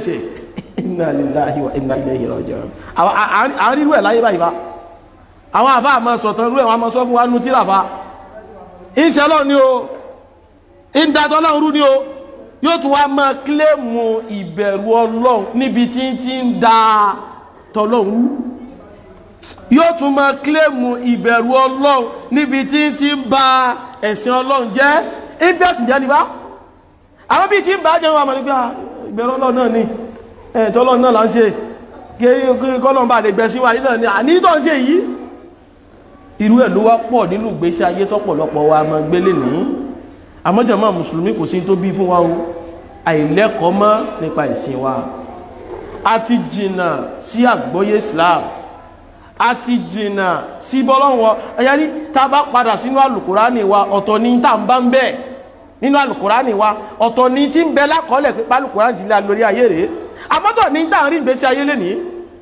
ṣe inna lillahi wa inna ilayhi raji'un àwọn irú ẹ̀ láyé báyìí bá àwọn àfá àmọ́ sọ̀tàn irú ẹ̀ wọ́n mọ́ sọ fún wa nú tíra fa ìṣẹ́lọ́ ni o ìdàtọ́ náà rú ni o yóò tún wá máa kílèmù ìbẹ̀rù ọlọ́run níbi tí tí ń da tọ́lọ́run yóò tún máa kílèmù ìbẹ̀rù ọlọ́run níbi tí tí ń ba ẹ̀sìn ọlọ́run jẹ́ ìbẹ̀sìn jẹ́ nípa àwọn bí tí ń bá jẹun àmà nígbà ìbẹ̀rù ọlọ́run náà ni ẹ̀tọ́ ọlọ́run náà là ń ṣe kí kọ́lọ́run bá lè gbẹ̀sìn wa yìí náà ni àní tó ń ṣe yìí irú ẹ̀ ló wá pọ̀ nínú ìgbésí ayé tọ́pọ̀lọpọ̀ wa máa gbélé nìyí àmọ́jọ̀mọ́ mùsùlùmí kò sí tó bí fún wa o àìlẹ́kọ̀ọ́ mọ́ nípa ìsìn wa a ti jìnà sí àgbọ́yé Islam a ti jìnà sí bọ́lọ́wọ́ ẹ̀yà ní tá bá padà sínú àlùkùránì wa ọ̀tọ̀ ní tá ń bá ń bẹ̀ nínú àlùkùránì wa ọ̀tọ̀ ní tí ń bẹ lákọọ́lẹ̀ pípa àlùkùránì ti lé lórí ayé rèé àmọ́tọ̀ ní tá ń rí ìgbésí ayé lénìí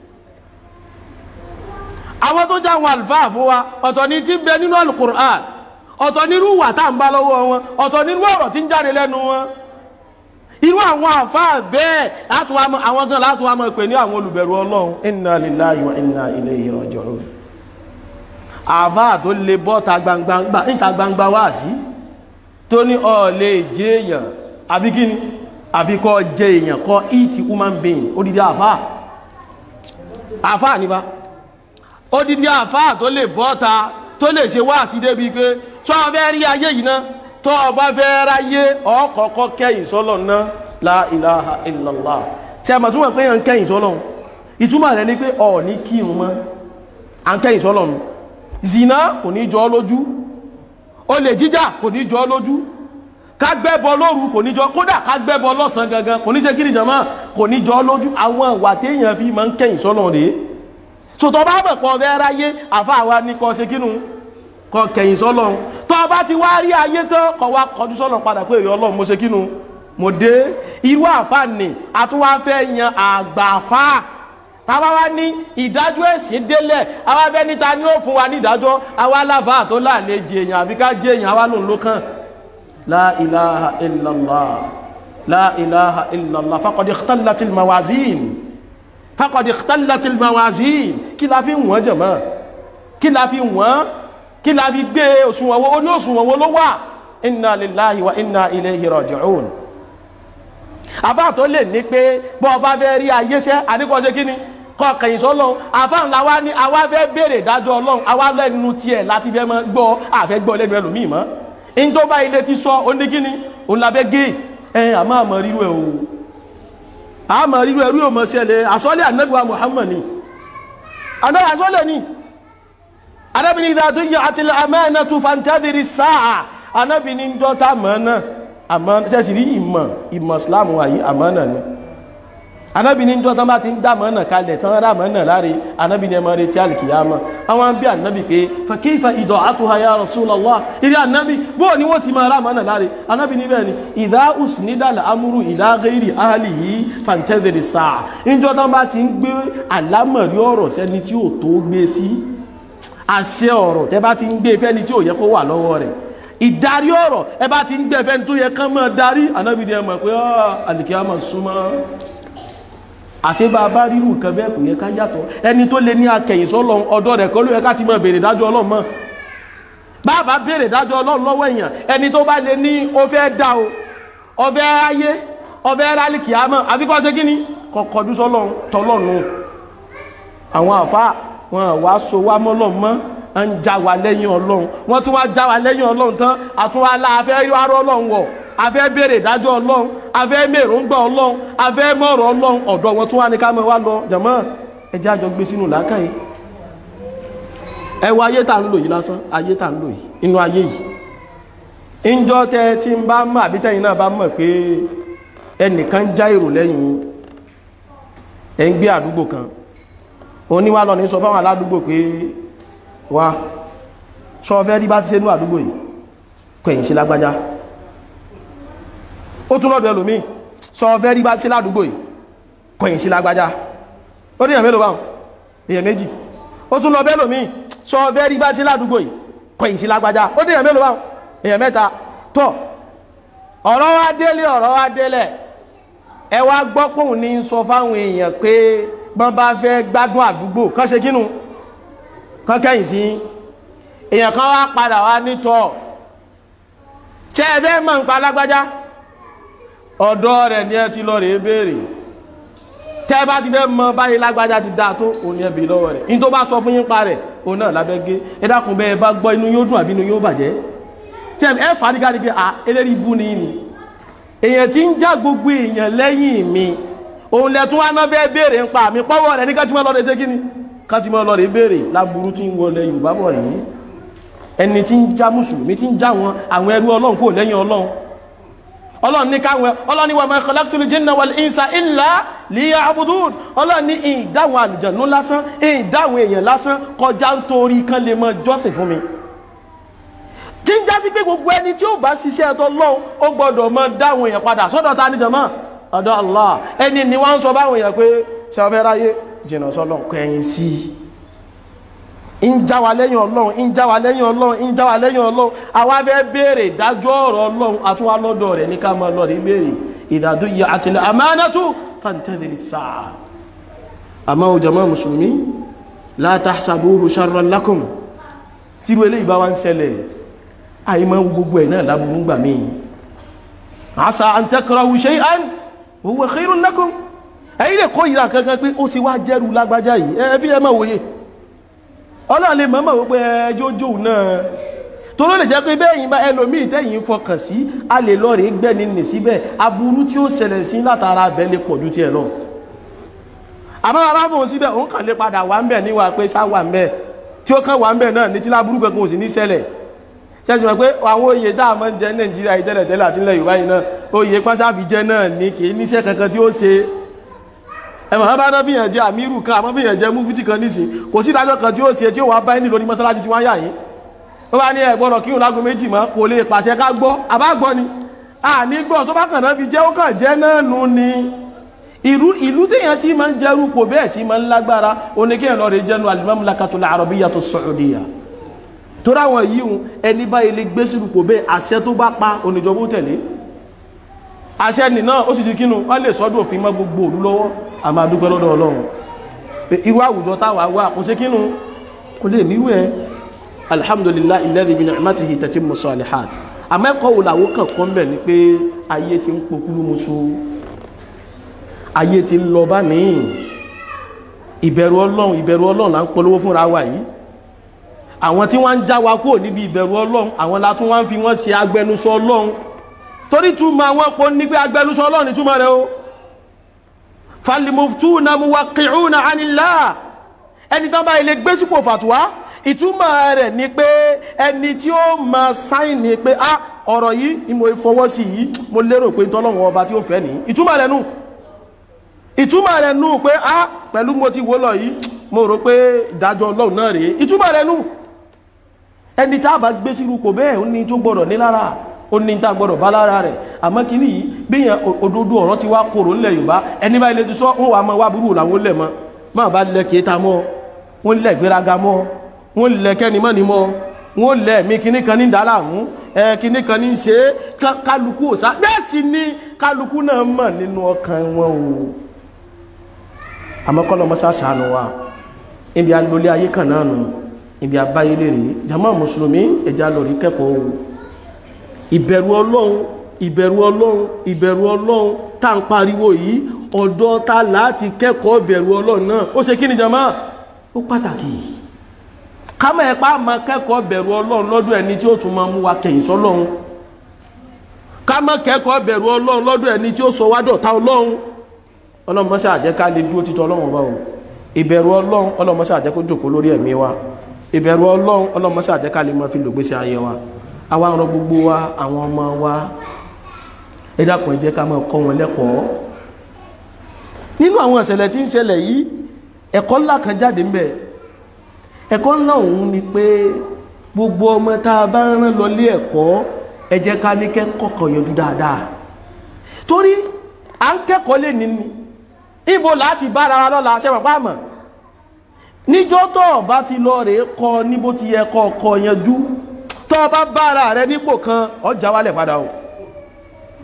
àwọn tó já àwọn àlùfáà fún wa ọ̀tọ̀ ní tí ń bẹ nínú àlùkùránì ọ̀tọ̀ nírú wà tá ń bá lọ́wọ́ wọn ọ̀tọ̀ nírú ọ̀rọ̀ tí ń jáde lẹ́nu wọn irú àwọn àfáà bẹ́ẹ̀ àwọn gan láti wá mọ̀ pé ní àwọn olùbẹ̀rù ọlọ́run inna lillahi wa inna ilayhi raji'un àfáà tó lè bọ́ ta gbangba níta gbangba wá sí tó ní ó lè jẹ́ èèyàn àbí kíni àfi kọ́ jẹ́ èèyàn kọ́ eat human being odidi àfáà àfáà nípa odidi àfáà tó lè bọ́ ta tó lè ṣe wá sí débi pé tó o fẹ́ rí ayé yìí náà tó o bá fẹ́ ráyé ọkọ̀ọ̀kọ́ kẹ́yìn sọ́lọ̀ náà la ilaha illallah tí a mọ̀ túnmọ̀ pé yàn kẹ́yìn sọ́lọ̀ ìtumọ̀ rẹ̀ ní pé ọ̀ ní kírun mọ́ à ń kẹ́yìn sọ́lọ̀ nù zina kò ní jọ lójú olè jíjà kò ní jọ lójú ká gbẹ́bọ lóru kò ní jọ kódà ká gbẹ́bọ lọ́sàn gangan kò ní ṣe kí ni jọmọ́ kò ní jọ lójú àwọn ìwà téèyàn fi máa ń kẹ́yìn sọ́lọ̀ rèé sòtọ́ bá bẹ̀ pọ̀ fẹ́ ráyé àfa àwa ní kọ́ ṣe kínú kọ́ kẹ̀yìn sọ́lọ́run tọ́ bá ti wá rí ayé tán kọ́ wá kọjú sọ́lọ́run padà pé èrè ọlọ́run mo ṣe kínú mo dé irú àfa nì àtúwá fẹ́ yan àgbàfà táwa wá ní ìdájọ́ ẹ̀sìn délẹ̀ àwa fẹ́ níta ní ó fún wa ní ìdájọ́ àwa láfa tó láàlẹ́ jẹ èèyàn àbí ká jẹ èèyàn àwa lòun ló kàn la ilaha illallah la ilaha illallah faqad ikhtalatil mawazin faqad ikhtalatil mawazin kí la fi wọ́n jẹ̀mọ́ kí la fi wọ́n kí la fi gbé òṣùwọ̀n wo oní òṣùwọ̀n wo ló wà inna lillahi wa inna ilayhi raji'un àfáà tó lè ní pé bọ́ ọba fẹ́ rí ayé sẹ́ àníkọ́ ṣe kí ni kọ́ kẹ̀yìn sọ́lọ́run àfáà ńlá wa ní àwa fẹ́ béèrè ìdájọ́ ọlọ́run àwa lẹ́nu tiẹ̀ láti fẹ́ mọ́ gbọ́ àfẹ́ gbọ́ lẹ́nu ẹlòmíì mọ́ in tó bá ilé ti sọ ó ní kí ni òun labẹ́ gé ẹ àmọ́ àmọ́ rírú ẹ̀ o àmọ́ rírú ẹ̀ rí òmọ̀ ṣẹlẹ̀ àsọ́lẹ̀ ànábìwá Muhammad ni àná àsọ́lẹ̀ ni anábì ní ìdájọ́ yẹ àti àmẹ́ẹ̀nà tó fàntẹ́dìrí sáà anábì ní dọ́ta mọ́nà àmọ́ sẹ́sì rí ìmọ̀ ìmọ̀ islamu wáyé àmọ́nà ni anábì ní dọ́ta bá ti ń dá mọ́nà kalẹ̀ tán rá mọ́nà láre anábì ní ẹmọ retí alìkìyàmọ́ àwọn bí anábì pé fàkífà ìdọ̀ àtúhà ya Rasulullah ìrí anábì bó ni wọ́n ti máa rá mọ́nà láre anábì ní bẹ́ẹ̀ ni ìdá usnidal amúrú ìdá ghairi ahlihi fàntẹ́dìrí sáà ìjọ́ta bá ti ń gbé àlámọ̀rí ọ̀rọ̀ sẹ́ni tí ò tó gbé sí àṣẹ ọ̀rọ̀ tẹ bá ti ń gbé fẹ́ni tí ò yẹ kó wà lọ́wọ́ rẹ̀ ìdarí ọ̀rọ̀ ẹ bá ti ń gbé fẹ́ni tó yẹ kán mọ́ darí anábìdí ẹ mọ̀ pé àlìkí á mọ̀ súnmọ́ àṣẹ bá bá rírù nǹkan bẹ́ẹ̀ kò yẹ ká yàtọ̀ ẹni tó lé ní akẹ̀yìn sọ́lọ ọ̀dọ́ rẹ̀ kọ́ ló yẹ ká ti mọ̀ béèrè dájọ́ ọlọ́run mọ́ bàbá béèrè dájọ́ ọlọ́run lọ́wọ́ èèyàn ẹni tó bá lé ní ó fẹ́ dá o ó fẹ́ ayé ó fẹ́ rálìkì á mọ̀ àbíkọ́ ṣe kí ni kọ̀kọ́dú sọ́lọ́run tọ́lọ́run àwọn àfáà wọn wá so wá mọ́lọ́n mọ́ ń já wa lẹ́yìn ọlọ́run wọ́n tún wá já wa lẹ́yìn ọlọ́run tán àtúwá láàfẹ́ yọ́rọ́ ọlọ́run wọ̀ afẹ́ béèrè ìdájọ́ ọlọ́run afẹ́ mèròǹgbà ọlọ́run afẹ́ mọ̀rọ̀ ọlọ́run ọ̀dọ̀ wọn tún wá ní ká mọ́ wá lọ jàmọ́ ẹjẹ́ àjọ gbé sínú làákàyè ẹ wo ayé tá ń lò yìí lásán ayé tá ń lò yìí inú ayé yìí ìjọ tẹ tí ń bá mọ̀ àbí tẹ́yìn náà bá mọ̀ pé ẹnìkan já èrò lẹ́yìn ẹ̀ ń gbé àdúgbò kan oníwà lọ ní sọ fáwọn aládùúgbò pé wá sọ fẹ́ rí bá ti ṣe ní àdúgbò yìí kẹ̀yìn sí lágbájá ó tún lọ́dọ̀ ẹlòmí sọ fẹ́ rí bá ti ṣe ládùúgbò yìí kẹ̀yìn sí lágbájá ó ní èèyàn mélòó báwọn èèyàn méjì ó tún lọ bẹ́lòmí sọ fẹ́ rí bá ti ṣe ládùúgbò yìí kẹ̀yìn sí lágbájá ó ní èèyàn mélòó báwọn èèyàn mẹ́ta tọ́ ọ̀rọ̀ wá délé ọ̀rọ̀ wá délẹ̀ ẹ wá gbọ́ pòun ní sọ fáwọn èèyàn pé bọ́n bá fẹ́ gbádùn àdúgbò kán ṣe kínú kán kẹ́yìn sí èèyàn kan wá padà wá nítọ̀ ṣe ẹ fẹ́ mọ̀ nípa lágbájá ọ̀dọ́ rẹ̀ ni ẹ ti lọ rèé béèrè tẹ́ bá ti fẹ́ mọ báyìí lágbájá ti dáa tó òun ni ẹ bì lọ́wọ́ rẹ̀ ní tó bá sọ fún yín pa rẹ̀ òun náà lábẹ́ gé ẹ dákun bẹ́ẹ̀ bá gbọ́ inú yóò dùn àbí inú yóò bàjẹ́ tí ẹ fà á nígbà nígbà à eléyìí bú ni ni èèyàn ti ń já gbogbo èèyàn lẹ́yìn mi òun lẹ tún wá náà fẹ́ béèrè ń pa mi pọ́wọ́ rẹ̀ ní ká ti mọ́ lọ́dẹ ṣé kí ni ká ti mọ́ lọ́dẹ béèrè láburú tí ń wọlé Yorùbá bọ̀ rí ẹni tí ń já mùsùlùmí tí ń já wọn àwọn ẹrú Ọlọ́run kò lẹ́yìn Ọlọ́run ọlọ́run ní káwọn ọlọ́run ní wa ma khalaqtul jinna wal insa illa liya'budun ọlọ́run ní ìdáwọn àlùjànnú lásán ìdáwọn èèyàn lásán kọjá nítorí kan lè mọ jọ́sìn fún mi tí ń jásí pé gbogbo ẹni tí ó bá ṣiṣẹ́ ẹ̀tọ́ lọ́hùn ó gbọ́dọ̀ mọ dáwọn èèyàn padà sọ́dọ̀ ta níjọmọ́ ọ̀dọ̀ Allah ẹni ni wọ́n ń sọ báwọn èèyàn pé ṣe ọfẹ́ ráyé jìnnà sọ́lọ́n kẹ́yìn sí i ń já wa lẹ́yìn ọlọ́run ń já wa lẹ́yìn ọlọ́run ń já wa lẹ́yìn ọlọ́run àwa fẹ́ béèrè ìdájọ́ ọ̀rọ̀ ọlọ́run àtúwá lọ́dọ̀ rẹ̀ ní ká máa lọ rí béèrè ìdádó yẹ àtìlẹ̀ àmánátù fàǹtẹ́lẹ̀ sáà àmọ́ o jàmá mùsùlùmí la tahsabuhu sharran lakum tírú eléyìí bá wá ń ṣẹlẹ̀ àìmọ́ gbogbo ẹ̀ náà láburú gbà mí asa an takrahu shay'an wa huwa khairun lakum ẹ̀yin lè kó ìlà kankan pé ó ti wá jẹ́rù lágbájá yìí ẹ fi ẹ máa wòye ọlọ́run lè mọ́mọ́ wípé ẹjọ́ jò náà tó ló lè jẹ́ pé bẹ́yìn bá ẹlòmíì tẹ́yìn fọkàn sí a lè lọ rí gbẹ́ni nì síbẹ̀ aburú tí ó ṣẹlẹ̀ sí látara abẹ́ lè pọ̀ ju tiẹ̀ lọ àmọ́ bàbá fòun síbẹ̀ òun kàn lè padà wà ń bẹ̀ níwà pé sá wà ń bẹ̀ tí ó kàn wà ń bẹ̀ náà ní tí láburú kankan ò sì ní ṣẹlẹ̀ ṣẹ́sì mọ̀ pé àwọn oyè tá a máa ń jẹ nàìjíríà yìí tẹ́lẹ̀ tẹ́lẹ̀ àti ilẹ̀ yorùbá yìí náà oyè pásáfì jẹ náà ní kì í níṣẹ́ kankan tí ó ṣe ẹmọ̀ bá náà bíyàn jẹ́ àmírù kan àmọ́ bíyàn jẹ́ múfútì kan nísìn kò sí ìdájọ́ kan tí ó ṣe tí ó wà bá ẹni lórí mọ́sálásí tí wọ́n yà yín ó bá ní ẹ̀gbọ́n kí òun lágbo méjì mọ́ kò lè pàṣẹ ká gbọ́ àbá gbọ́ ni a ní gbọ́ sọ́bà kan náà fi jẹ́ ó kàn jẹ́ náà nu ni ìlú ìlú téèyàn tí máa ń jẹ́rú pò bẹ́ẹ̀ tí máa ń lágbára oníkéèyàn lọ rè jẹ́nu al-Mamlakatul Arabiyyatu Saudiya tó ráwọn yìí hun ẹni báyìí lè gbé sínú pò bẹ́ẹ̀ àṣẹ tó bá pa oníjọba ó tẹ̀lé àṣẹ nì náà ó sì ti kínú wọ́n lè sọ́dọ̀ òfin mọ́ gbogbo òlú lọ́wọ́ a máa dúpẹ́ lọ́dọ̀ ọlọ́run pé irú àwùjọ táwà wà kò sí kínú kò lè níwú ẹ alhamdulillahi alladhi bi ni'matihi tatimmu salihat àmẹ́kọ̀ọ́ òlàwó kàn kọ́ mbẹ̀ ni pé ayé ti ń pokúrú musu ayé ti ń lọ bá mi ìbẹ̀rù ọlọ́run ìbẹ̀rù ọlọ́run là ń polówó fúnra wa yìí àwọn tí wọ́n ń já wa kúrò níbi ìbẹ̀rù ọlọ́run àwọn la tún wọ́n fi wọ́n ṣe agbẹnusọ ọlọ́run torí túmọ̀ àwọn pọ̀ ní pé agbẹnusọ ọlọ́run ní túmọ̀ rẹ̀ o falimuftuna muwaqi'una anillah ẹni tán bá ilé gbé sípò fàtúwá ìtumọ̀ rẹ̀ ni pé ẹni tí ó ma sáìnì pé á ọ̀rọ̀ yìí ni mo fọwọ́ sí yìí mo lérò pé tọ́lọ́wọ́ ọba tí ó fẹ́ ní ìtumọ̀ rẹ̀ nù ìtumọ̀ rẹ̀ nù pé á pẹ̀lú mo ti wó lọ yìí mo rò pé ìdájọ́ ọlọ́run náà rèé ìtumọ̀ rẹ̀ nù ẹni tá a bá gbé sí ipò bẹ́ẹ̀ ó ní tó gbọ́dọ̀ ní lára ó ní tá a gbọ́dọ̀ bá lára rẹ̀ àmọ́ kí nìyí bíyàn òdodo ọ̀rọ̀ ti wá kòrò ńlẹ̀ yorùbá ẹni bá ilé ti sọ wọn wà mọ́ wá burú làwọn lẹ̀ mọ́ máa bá lẹ kéta mọ́ wọn lẹ̀ gbéraga mọ́ wọn lẹ̀ kẹ́ni mọ́ ni mọ́ wọn lẹ̀ mí kíní kan ní dára mú ẹ kíní kan ní ṣe é kálukú òsá bẹ́ẹ̀ sì ni kálukú náà mọ̀ nínú ọkàn wọn o àmọ́ kọ́ lọ́mọ sàṣàánú wa ibi alólé ayé kan náà nù ibi abáyé lè rí jama mùsùlùmí ẹja lórí kẹ́kọ̀ọ́ o ìbẹ̀rù ọlọ́run ìbẹ̀rù ọlọ́run ìbẹ̀rù ọlọ́run tá ń pariwo yìí ọ̀dọ̀ ta láti kẹ́kọ̀ọ́ ìbẹ̀rù ọlọ́run náà ó ṣe kí ni jama ó pàtàkì kámẹ́ ẹ̀pá máa kẹ́kọ̀ọ́ ìbẹ̀rù ọlọ́run lọ́dọ̀ ẹni tí ó tún máa mú wa kẹ̀yìn sọ́lọ́run kámẹ́ kẹ́kọ̀ọ́ ìbẹ̀rù ọlọ́run lọ́dọ̀ ẹni tí ó sọ wá dọ̀tá ọlọ́run ọlọ́run mọ́sá àjẹ́ ká lè dúró títọ́ ọlọ́run ọba o ìbẹ̀rù ọlọ́run ọlọ́run mọ́sá àjẹ́ kó jòkó lórí ẹ̀mí wa ìbẹ̀rù ọlọ́run ọlọ́run mọ́sá àjẹ́ ká lè máa fi lògbésí ayé wa àwa ń rọ gbogbo wa àwọn ọmọ wa ẹ dákun ẹ jẹ́ ká máa kọ́ wọn lẹ́kọ̀ọ́ nínú àwọn ìṣẹ̀lẹ̀ tí ń ṣẹlẹ̀ yìí ẹ̀kọ́ ńlá kan jáde ńbẹ̀ ẹ̀kọ́ ńlá òun ni pé gbogbo ọmọ tá a bá rán lọ lé ẹ̀kọ́ ẹ jẹ́ ká ní kẹ́kọ̀ọ́ yanjú dáadáa torí à ń kẹ́kọ̀ọ́ lè nínú ibo láti bára wa lọ́la ṣẹ́wọ̀n pàmò níjọ́ tó bá ti lọ rèé kọ́ níbo ti yẹ kọ́ ọkọ̀ yanjú tó bá bára rẹ nípò kan ọjà wálẹ̀ padà o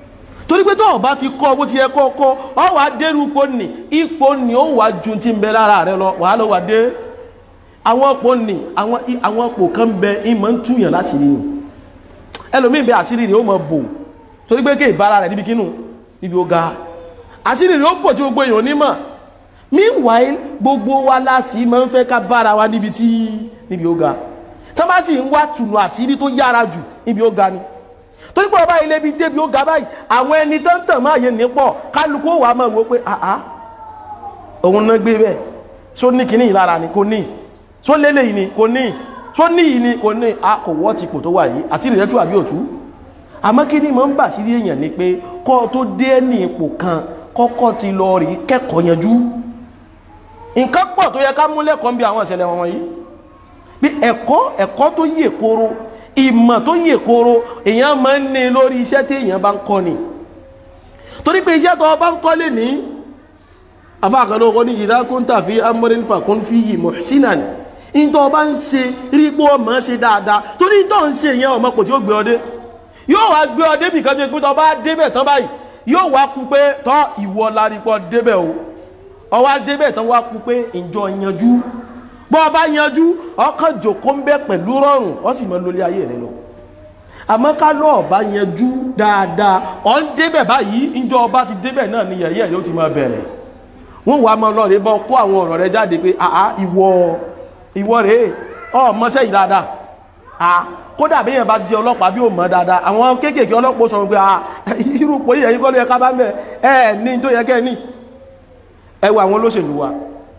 torí pé tó o bá ti kọ́ bó ti yẹ kọ́ kọ́ ọ wà á dérú ipò nì ipò nì ó wà ju ti ń bẹ lára rẹ lọ wàá lọ wà dé àwọn ipò nì àwọn àwọn ipò kan bẹ ìmọ̀ ń túyàn láṣìírí ni ẹlòmíì bẹ àṣírí rẹ ó mọ bò torí pé kéè bára rẹ níbi kínú níbi ó ga àṣírí rẹ ó bò tí gbogbo èèyàn onímọ̀ meanwhile gbogbo wa láṣìí máa ń fẹ́ ká bára wa níbi tí níbi ó ga tó bá sì ń wá tùnú àṣírí tó yára jù níbi ó ga ni torí pé ọba ilé bíi débi ó ga báyìí àwọn ẹni tó ń tàn máa yẹ nípọ̀ kálukú wà máa wò pé àá òun náà gbé bẹ́ẹ̀ só ní kíní ìlara ni kò ní só lélẹ̀ yìí ni kò ní só ní yìí ni kò ní a kò wọ́ ti kò tó wà yìí àti ìrẹ́tù àbí òtú àmọ́ kí ni mo ń bà sí èèyàn ni pé kọ́ tó dé ní ipò kan kọ́kọ́ ti lọ rí kẹ́kọ̀ọ́ yanjú nǹkan pọ̀ tó yẹ ká mú lẹ́kọ̀ọ́ bí àwọn ìṣẹ̀lẹ̀ wọn yìí bí ẹ̀kọ́ ẹ̀kọ́ tó yè koro ìmọ̀ tó yè koro èèyàn máa ń ní lórí iṣẹ́ tí èèyàn bá ń kọ́ ni torí pé iṣẹ́ tó bá ń kọ́ lè ní afáàkàlọ́ ọkọ́ ní idha kunta fi amrin fakun fihi muhsinan ní tó bá ń ṣe rí pé ọmọ ṣe dáadáa torí tó ń ṣe yẹn ọmọ kò tí ó gbé ọdẹ yóò wá gbé ọdẹ bìkan tó pé tó bá débẹ̀ tán báyìí yóò wá kú pé tọ́ ìwọ lárípọ̀ débẹ̀ o ọwá débẹ̀ tán wá kú pé ìjọ yanjú bọ́ ọba yanjú ọkàn jòkó ń bẹ pẹ̀lú rọrùn ọ sì mọ lórí ayé rẹ lọ àmọ́ ká lọ́ ọba yanjú dáadáa ọ ń débẹ̀ báyìí ìjọ ọba ti débẹ̀ náà ni yẹ̀yẹ́ rẹ ó ti máa bẹ̀rẹ̀ wọ́n wàá mọ lọ́ọ̀rẹ́ bọ́ kó àwọn ọ̀rọ̀ rẹ jáde pé àá ìwọ ìwọ rèé ọ mọ́sẹ́ yìí dáadáa à kódà bí yẹn bá ti ṣe ọlọ́pàá bí ó mọ̀ dáadáa àwọn kéékèèké ọlọ́pàá sọ pé à irú pòyí ẹ̀yìn kọ́ ló yẹ ká bá mẹ́ ẹ̀ ní tó yẹ kẹ́ ní ẹ wo àwọn olóṣèlú wa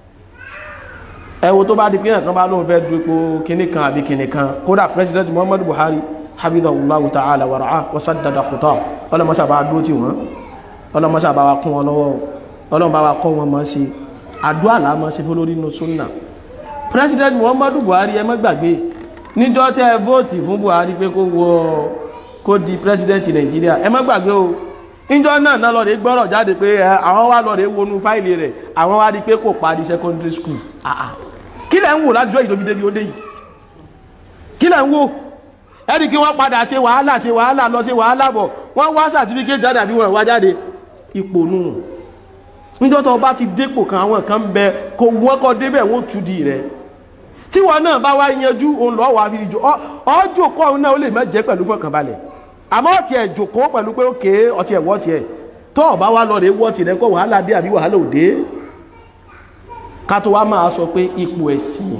ẹ wo tó bá di pé ẹ̀kan bá lóun fẹ́ dupò kinní kan àbí kinní kan kódà president muhammadu buhari habibullahu ta'ala wa ra'a wa saddada khuta ọlọmọsà bá dúró tì wọ́n ọlọmọsà bá wa kún wọn lọ́wọ́ ọlọmọ bá wa kọ́ wọn mọ́ sí àdúrà là mọ́ sí fún lórí inú sunna president muhammadu buhari ẹ má gbàgbé níjọ́ tẹ́ ẹ vóòtì fún buhari pé kó wọ kó di president nàìjíríà ẹ má gbàgbé o níjọ́ náà náà lọ́ọ̀dẹ́ gbọ́rọ̀ jáde pé àwọn wá lọ́ọ̀dẹ́ wọnú fáìlì rẹ̀ àwọn wá rí pé kò parí secondary school àà kí lẹ́ ń wò láti jọ ìdòbí débi ó dé yìí kí lẹ́ ń wò ẹni kí wọ́n padà ṣe wàhálà ṣe wàhálà lọ ṣe wàhálà bọ̀ wọ́n wá certificate jáde àbí wọ́n wá jáde ipò nù níjọ́ tó bá ti dépò kan àwọn kan bẹ kó wọ́n kọ́ débẹ̀ wọ́n tú di rẹ̀ tí wọn náà bá wá yanjú òun lọ́ọ́ wà fi jò ọjọ́ kọ́ òun náà ó lè má jẹ́ pẹ̀lú fọkànbalẹ̀ àmọ́ ọtí ẹ̀ jòkó pẹ̀lú pé ókè ọtí ẹ̀ wọ́ọ̀tì ẹ̀ tó ọba wá lọ rè wọ́ọ̀tì rẹ̀ kọ́ wàhálà dé àbí wàhálà òde ká tó wá máa sọ pé ipò ẹ̀sìn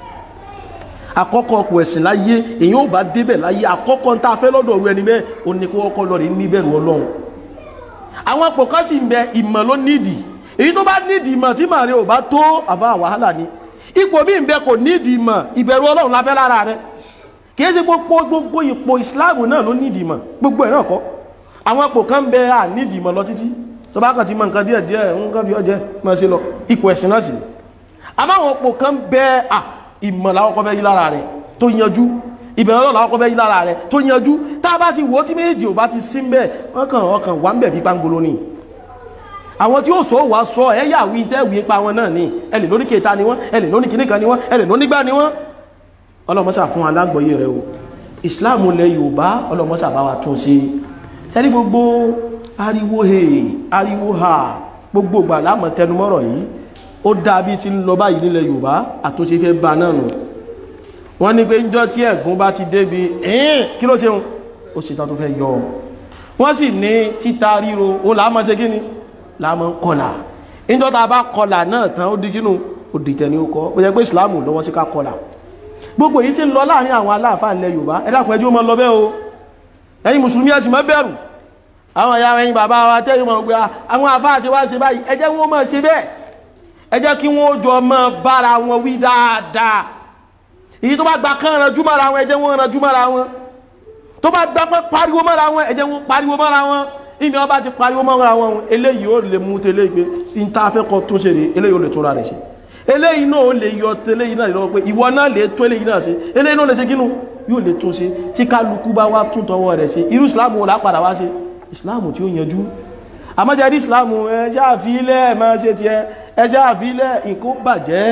àkọ́kọ́ ipò ẹ̀sìn láyé èyí ò bá débẹ̀ láyé àkọ́kọ́ ń tá a fẹ́ lọ́dọ̀ ọ̀rú ẹni bẹ́ẹ̀ ó ní kó kọ́kọ́ lọ rí níbẹ̀rù ọlọ́run àwọn ipò kan sì ń bẹ ìmọ̀ ló nídìí èyí tó bá nídìí ìmọ̀ tí màrí ò bá tó àfa wàhálà ni ipò míì ń bẹ kò nídìí ìmọ̀ ìbẹ̀rù ọlọ́run la fẹ́ lára rẹ̀ kìí ṣe gbogbo gbogbo ipò islam náà ló nídìí mọ̀ gbogbo ẹ̀ náà kọ́ àwọn ipò kan bẹ à nídìí mọ̀ lọ títí tó bá kàn ti mọ nǹkan díẹ̀ díẹ̀ nǹkan fi ọjẹ́ mọ̀ sí lọ ipò ẹ̀sìn náà sì ni àmọ́ àwọn ipò kan bẹ à ìmọ̀ làwọn kọ́ fẹ́ yí lára rẹ̀ tó yanjú ìbẹ̀rẹ̀ ọlọ́run làwọn kọ́ fẹ́ yí lára rẹ̀ tó yanjú tá a bá ti wò ó tí méjì ò bá ti sí mbẹ́ ọkàn ọkàn wà ń bẹ̀ bí pangolo ni àwọn tí ó sọ wà sọ ẹ yà wí tẹ́ wí pa wọn náà ni ẹ lè lóní kẹta ni wọn ẹ lè lóní kìnnìkan ni wọn ẹ lè lóní gbá ni wọn ọlọ́mọ́sà fún alágbọ̀yé rẹ̀ o ìsìláàmù lẹ Yorùbá ọlọ́mọ́sà bá wa tún sí sẹ́rí gbogbo ariwo he ariwo ha gbogbo gbà láàmọ̀ tẹnumọ́rọ̀ yìí ó dá bí ti ń lọ báyìí nílẹ̀ Yorùbá àtúnṣe fẹ́ ba náà nù wọ́n ní pé njọ́ tí ẹ̀gún bá ti débi ẹ̀ẹ́n kí ló ṣeun ó sì tán tó fẹ́ yọ wọ́n sì ní títa ríro ó làámọ̀ ṣe kí ni làámọ̀ kọlà njọ́ tá a bá kọlà náà tán ó di kínú ó di tẹ̀ ní ó kọ́ ó yẹ pé ìsìláàmù lọ́wọ́ sí ká kọlà gbogbo èyí tí ń lọ láàrin àwọn aláàfáà ilẹ̀ Yorùbá ẹ dákun ẹjọ́ mọ́ lọ bẹ́ o ẹ̀yin mùsùlùmí ẹ ti má bẹ̀rù àwọn ìyá ẹ̀yin bàbá wa tẹ́yìn mọ̀ gbé àwọn àfáà ṣe wá ṣe báyìí ẹ jẹ́ wọ́n máa ṣe bẹ́ẹ̀ ẹ jẹ́ kí wọ́n jọ máa bára wọn wí dáadáa èyí tó bá gba kán ranjú mọ́ra wọn ẹ jẹ́ wọ́n ranjú mọ́ra wọn tó bá gba pé pariwo mọ́ra wọn ẹ jẹ́ wọ́n pariwo mọ́ra wọn ìní wọn bá ti pariwo mọ́ra wọn eléyìí ó lè mú tẹ́lẹ̀ gbé ní tá a fẹ́ kọ́ tó ṣe rè eléyìí ó lè tó ra rẹ̀ ṣe eléyìí náà ó lè yọ tẹ́lẹ̀yìn náà lọ́wọ́ pé ìwọ náà lè tó eléyìí náà ṣe eléyìí náà lè ṣe kínú yóò lè tún ṣe tí kálukú bá wá tún tọwọ́ rẹ̀ ṣe irú ìsìláàmù wò lápadà wá ṣe ìsìláàmù tí ó yanjú àmọ́jẹ́ rí ìsìláàmù ẹjẹ́ àfilẹ̀ máa ṣe tiẹ̀ ẹjẹ́ àfilẹ̀ nǹkó bàjẹ́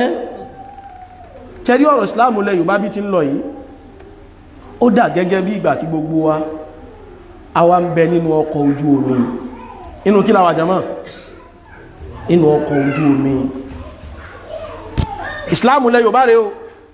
tẹ́rí ọ̀rọ̀ ìsìláàmù lẹ Yorùbá bí ti ń lọ yìí ó dà gẹ́gẹ́ bí ìgbà tí gbogbo wa àwa ń bẹ nínú ọkọ̀ ojú omi inú kí làwà jama inú ọkọ̀ ojú omi ìsìláàmù lẹ Yorùbá rẹ o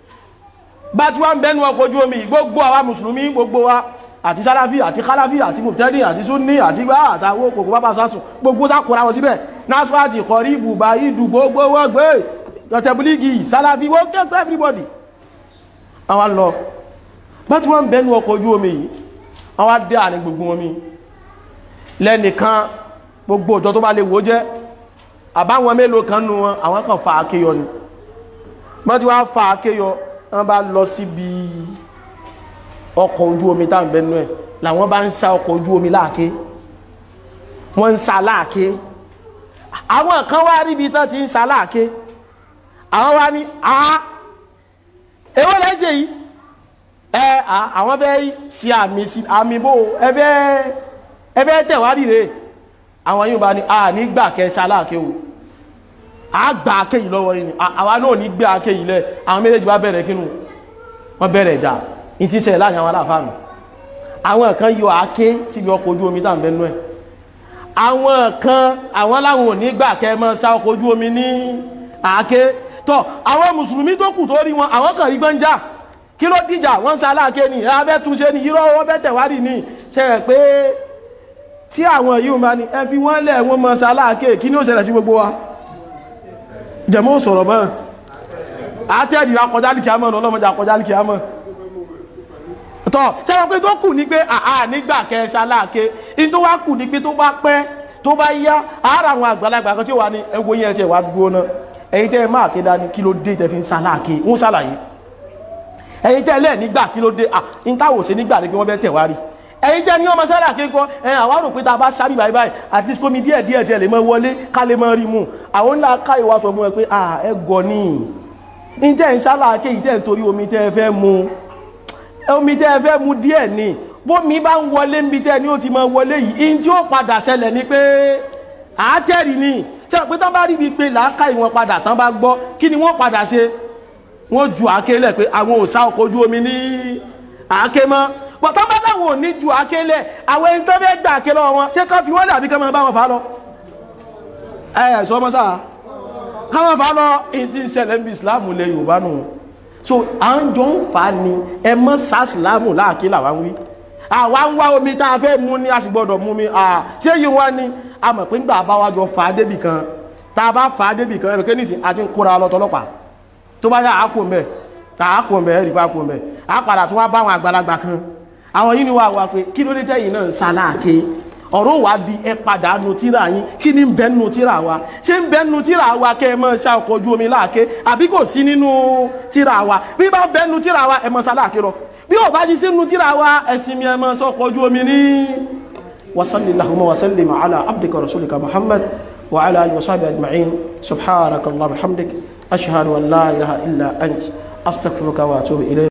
bá tí wọ́n ń bẹ́nu ọkọ̀ ojú omi gbogbo àwa mùsùlùmí gbogbo wa àti sáláfí àti kálàfí àti mùtẹ́dì àti súnní àti gbá àtàwọ́ kòkó bábá sásùn gbogbo sákòrá wọn síbẹ̀ nasfati kọrí ibùbá ìdù gbogbo wọ́n gbé tẹ̀bílígì sáláfí wọ́n kẹ́kọ́ everybody àwọn lọ bá tí wọ́n ń bẹ́nu ọkọ̀ ojú omi yìí àwọn dé àní gbogbo omi lẹ́nìkan gbogbo òjò tó bá lè wó jẹ́ àbáwọn mélòó kan nù wọn àwọn kan fa akéyọ ni wọ́n ti wá fa akéyọ wọ́n bá lọ síbi ọkọ̀ ojú omi tá à ń bẹnu ẹ̀ làwọn bá ń sa ọkọ̀ ojú omi láàké wọ́n ń sa láàké àwọn kan wá ríbi tán ti ń sa láàké àwọn wá ní a èwo lẹ́ ṣe yìí ẹ àwọn bẹ́ ṣe àmì sí àmì bò ẹbẹ́ ẹbẹ́ tẹ̀wádìí rẹ̀ àwọn yóò bá ní a nígbà kẹsà láàké o a gbà ake yìí lọ́wọ́ yìí ni àwa náà ní gbé ake yìí lẹ̀ àwọn méjèèjì bá bẹ̀rẹ̀ kínú wọ́n bẹ̀rẹ̀ ìjà ní ti ṣẹlẹ̀ láàrin àwọn aláfáàmù àwọn kan yọ ake síbi ọkọ̀ ojú omi tá à ń bẹnu ẹ̀ àwọn kan àwọn láwọn ò ní gbà kẹ́ mọ́ sá ọkọ̀ ojú omi ní ake tọ́ àwọn mùsùlùmí tó kù tó rí wọn àwọn kan rí gbọ́njà kí ló dìjà wọ́n sá láàké ni abẹ́ túnṣe ni irọ́ wọ́n bẹ́ tẹ̀wádìí ni ṣe é pé tí àwọn yìí máa ní ẹ fi wọ́n lẹ̀ wọ́n mọ́ sá láàké kí ni ó ṣẹlẹ̀ sí gbogbo wa jẹmọ́ sọ̀rọ̀ mọ́ àtẹ́rì akọjálìkì àmọ́ ọlọ́mọdé akọjálìkì àmọ́ tọ́ sẹ́wọ́n pé tó kù ní pé àà nígbà kẹsà láàké in tó wá kù ní pé tó bá pẹ́ tó bá yá ara àwọn àgbàlagbà kan tí ó wà ní ẹwọ yẹn tí ẹ wá dúró náà ẹ̀yin tẹ́ ẹ máa ké dání kí ló dé tẹ́ fi ń sa láàké ń sàlàyé ẹ̀yin tẹ́ lẹ́ẹ̀ nígbà kí ló dé à ń táwò ṣe nígbà ní pé wọ́n fẹ́ tẹ̀ wá rí ẹ̀yin jẹ́ ní ọmọ sára kékọ́ ẹ̀ àwọn àrò pé ta bá sábì báyìí báyìí at least kómi díẹ̀ díẹ̀ tí ẹ lè mọ wọlé ká lè mọ rí mu àwọn ńlá ká ìwà sọ fún ẹ pé à ẹ gọ ní ní tẹ́ ń sára ké yìí tẹ́ ń torí omi tẹ́ ẹ fẹ́ mu omi tẹ́ ẹ fẹ́ mu díẹ̀ ni bómi bá ń wọlé níbi tẹ́ ni ó ti mọ wọlé yìí in tí ó padà ṣẹlẹ̀ ni pé àátẹ́rì ni ṣe pé tán bá rí bíi pé làákà ìwọ̀n padà tán bá gbọ́ kí ni wọ́n padà ṣe wọ́n ju àáké lẹ̀ pé àwọn ò sá ọkọ̀ ojú omi ní àáké mọ́ bọ̀tán bá láwọn ò ní ju àkélẹ̀ àwọn ẹni tó fẹ́ gbà àké lọ́wọ́ wọn ṣé ká fi wọ́n dàbí ká máa bá wọn fà lọ. ẹ ẹ sọ ọmọ sáà ká máa fà lọ èyí tí ń ṣẹlẹ̀ ń bí ìsìláàmù lẹ yorùbá nù. so à ń jọ ń fà á ni ẹ mọ sá ìsìláàmù láàké làwa ń wí. àwa ń wá omi tá a fẹ́ mu ni a sì gbọ́dọ̀ mu mi ṣé yìí wá ni a mọ̀ pé ńgbà bá wa jọ fà á débì kan tá a bá fà á débì kan ẹ̀rọ kénísì àti ń kóra lọ tọlọ́pàá tó bá yà á kò mbẹ tá a kò mbẹ ẹ̀rì bá kò mbẹ á padà tún wá bá àwọn àgbàlagbà kan àwọn yìí ni wà wá pé kí ló dé tẹ́yìn náà ń sáláàké ọ̀rọ̀ wà di ẹ padà nu tíra yín kí ni ń bẹ nu tíra wa ṣé ń bẹ nu tíra wa kẹ́ ẹ mọ́ ṣá ọkọ̀ ojú omi láàké àbí kò sí nínú tíra wa bí bá bẹ nu tíra wa ẹ mọ́ sáláàké lọ bí ò bá sí sínú tíra wa ẹ̀sìn mi ẹ mọ́ ṣá ọkọ̀ ojú omi ní. wasalli lahumma wasalli ala abdika rasulika muhammad wa ala alihi wa sahbihi ajma'in subhanaka allah bihamdik ashhadu an la ilaha illa ant astaghfiruka wa atubu ilayk